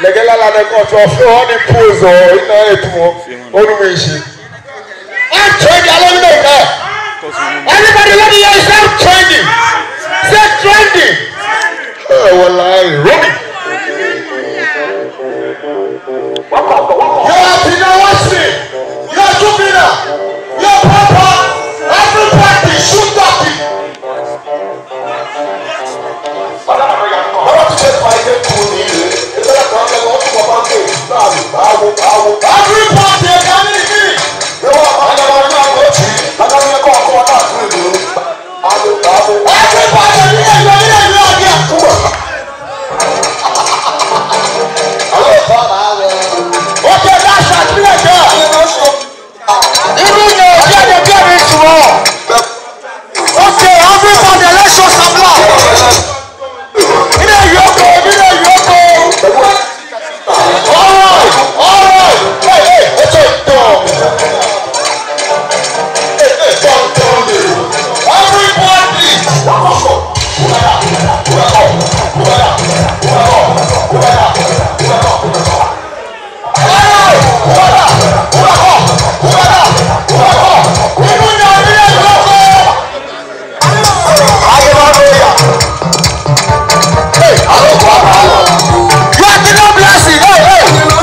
gẹ́gẹ́ lálẹ́ kan tó ọ̀fẹ́ wọn ní pose ọ̀ iná ètò wọn olùmọ̀ èṣe. I'm trending along the way. Everybody let me hear you say trending. Say trending. Ẹ wọ láàyè Romy. Yóò Pina Wesley. Yóò Jupina. Yóò Papa. Everybody shoot up. Bọ́lá ti ṣe fà ilé kù ní ilé. Ìgbésẹ̀ kan ṣe wọ́n tún bọ̀ bá ń pè é. Báwo báwo báwo. Everybody ẹ̀ka ní ìdí. Yóò wá àwọn ọmọ náà lọ sí. Adájọ́ ẹ̀kọ́ ọkọ̀ wọn náà kúrò ìlú. Báwo báwo. Everybody ní ẹ̀yọ́ ní ẹ̀yọ́ ọ̀gẹ̀ àkúrò. Àwọn ìfọ̀ máa wẹ̀. Ó jẹ́ dáṣà sílẹ̀ jẹ́. Irú yẹn ò jẹ́ ẹ̀jẹ̀ bí ẹ̀rí ìtumọ̀. Okay, everybody let's show some love. Ilé ìyókò, ilé ìyókò. Alright, alright. Hey, hey, ètò ìtọ̀. Hey, hey, tọ́ tọ́ lè. Everybody. Wakọ̀kọ̀. Wúwẹ́dà, wúwẹ́kọ̀, wúwẹ́dà, wúwẹ́kọ̀, wúwẹ́dà, wúwẹ́kọ̀, wúwẹ́kọ̀. Hey, wúwẹ́dà, wúwẹ́kọ̀, wúwẹ́dà, wúwẹ́kọ̀. Inú ni àbí ìyókò. Ayélujára. Hey, àlọ́kọ̀ àbálọ̀. You are the Lord blessing. Hey, hey.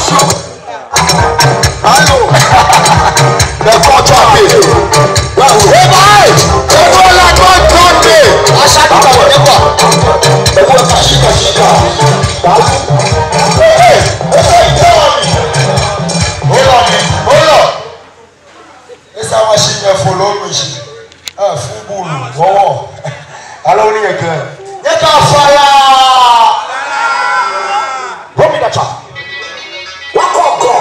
Hello. The culture page. Hey, boy. Ewu ọ̀la tó ń tó dé. Aṣáájú kan wọ̀ nípa. Ewu ọ̀la ṣíkà ṣíkà. Hey, hey. Ẹ ṣe ìjẹ́ wọn ni. Ó lọ ni. Ó lọ. Ẹ sá wọn ṣe yẹn fún lóògùn ìṣe. Ẹ fún bùrù wọ́wọ́. Alọ́ ní yẹn gan. Yẹ ká fara. Romi dàtà. Wọ́n kọ̀ ọ̀gọ̀.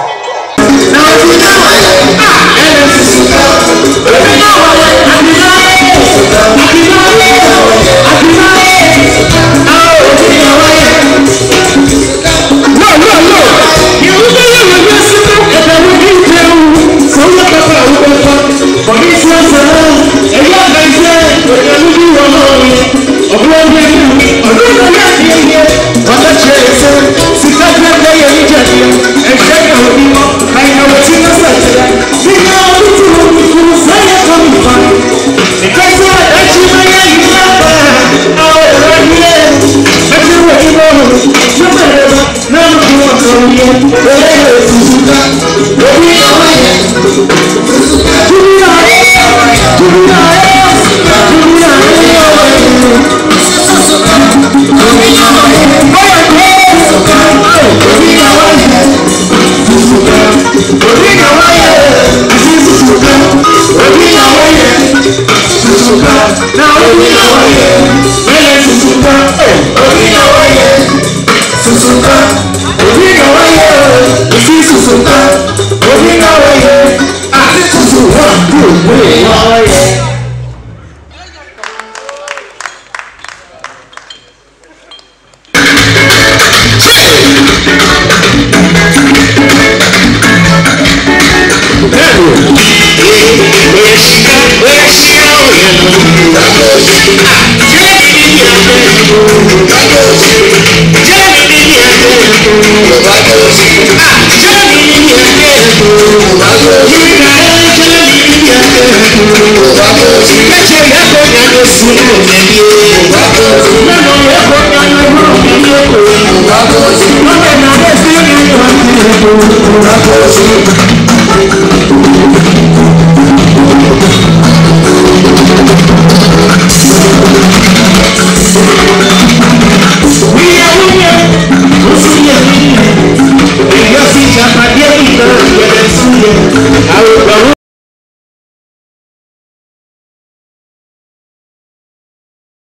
Àwọn